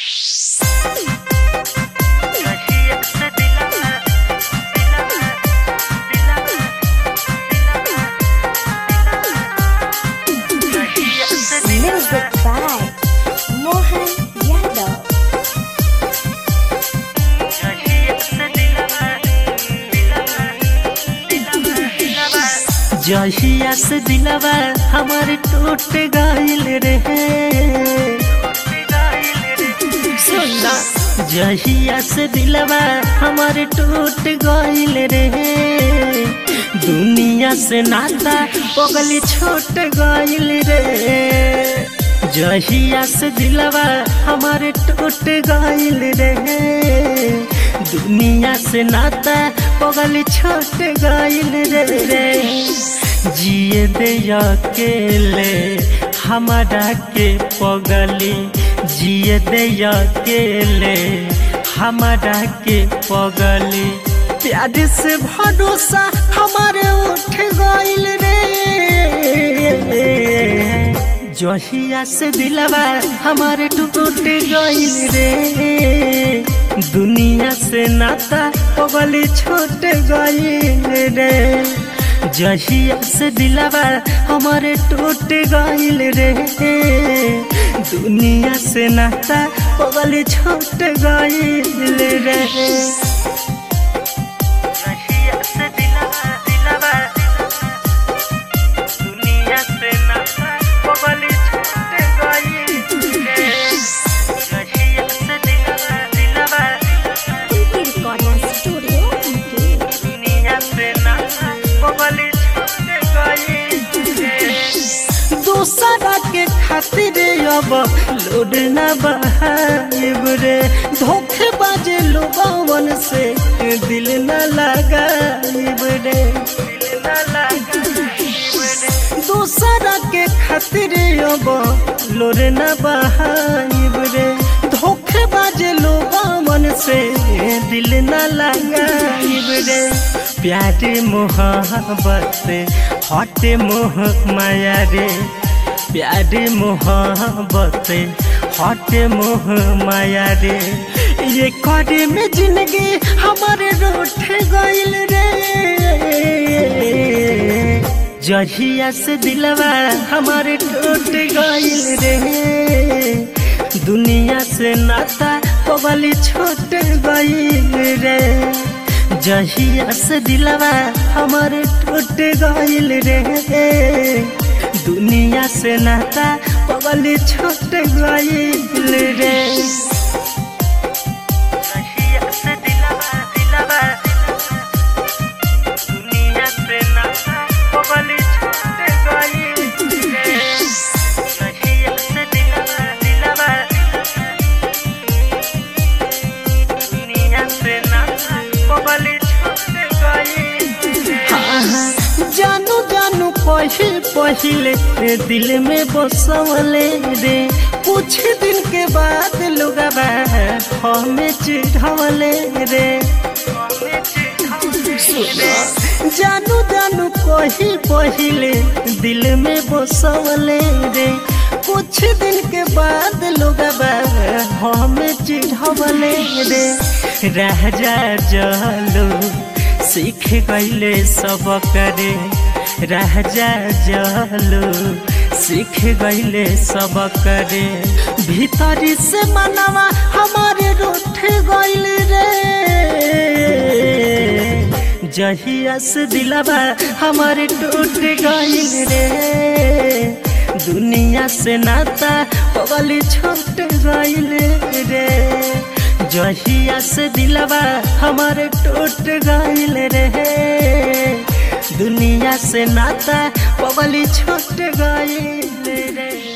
Music by Mohan Yadav. जहिया से दिलवा हमार टूट गइल रहे सुनना जहिया से दिलवा हमार टूट गइल रहे दुनिया से नाता पगली छोट गइल रे जहिया से दिलवा हमार टूट गइल रहे दुनिया से नाता पगली छोट गइल रे जिए दे अकेले हमारा के पगली जिए दे अकेले हमारा के पगली प्यार से भरोसा हमारे उठ गइल रे जहिया से दिलवा हमारे टूट गइल रे दुनिया से नाता पगली छोट गइल रे जहिया से दिलवा हमारे टूट गइल रे दुनिया से नाता पगली छोट गइल रे जहिया से दिलवा दिलवा दुनिया से नाता पगली छोट गइल रे जहिया से दिलवा दिलवा Titi Recording Studio. Titi. दुनिया से नाता पगली छोट गइल रे दूसरा के खातिर अब लोड न बहाइब रे धोखे बाजे लोगवन से दिल न लगाइब रे दूसरा के खातिर अब लोड न बहाइब रे धोखे बाजे लोगवन से दिल न लगाइब रे प्यार मोहब्बत हट मोह माया रे प्यार मोहब्बत हट मोह माया रे ये करे में जिंदगी हमारे रूठ गइल रे जहिया से दिलवा हमारे टूट गइल रे दुनिया से नाता पगली छोट गइल रे जहिया से दिलवा हमारे टूट गइल रे दुनिया से नाता पगली छोट गइल रे जहिया से दिलवा दिलवा दुनिया से नाता पगली छोट गइल रे जहिया से दिलवा दिलवा दुनिया से नाता पगली छोट गइल रे जानू जानू पहिल पहिले दिल में बसवले रे कुछ दिन के बाद लोगवा हमें चिढ़वले रे जानू जानू कही पहिले दिल में बसवले रे कुछ दिन के बाद लोगवा हमें चिढ़वले रे राजा जलो सीख गईले सब करे राजा जलो सीख गईले सब करे भीतरी से मनवा हमारे रूठ गईल रे जहिया से दिलवा हमारे टूट गईल रे दुनिया से नाता पगली छोट गईल रे जहिया से दिलवा हमारे टूट गईल रे दुनिया से नाता पगली छोट गईल रे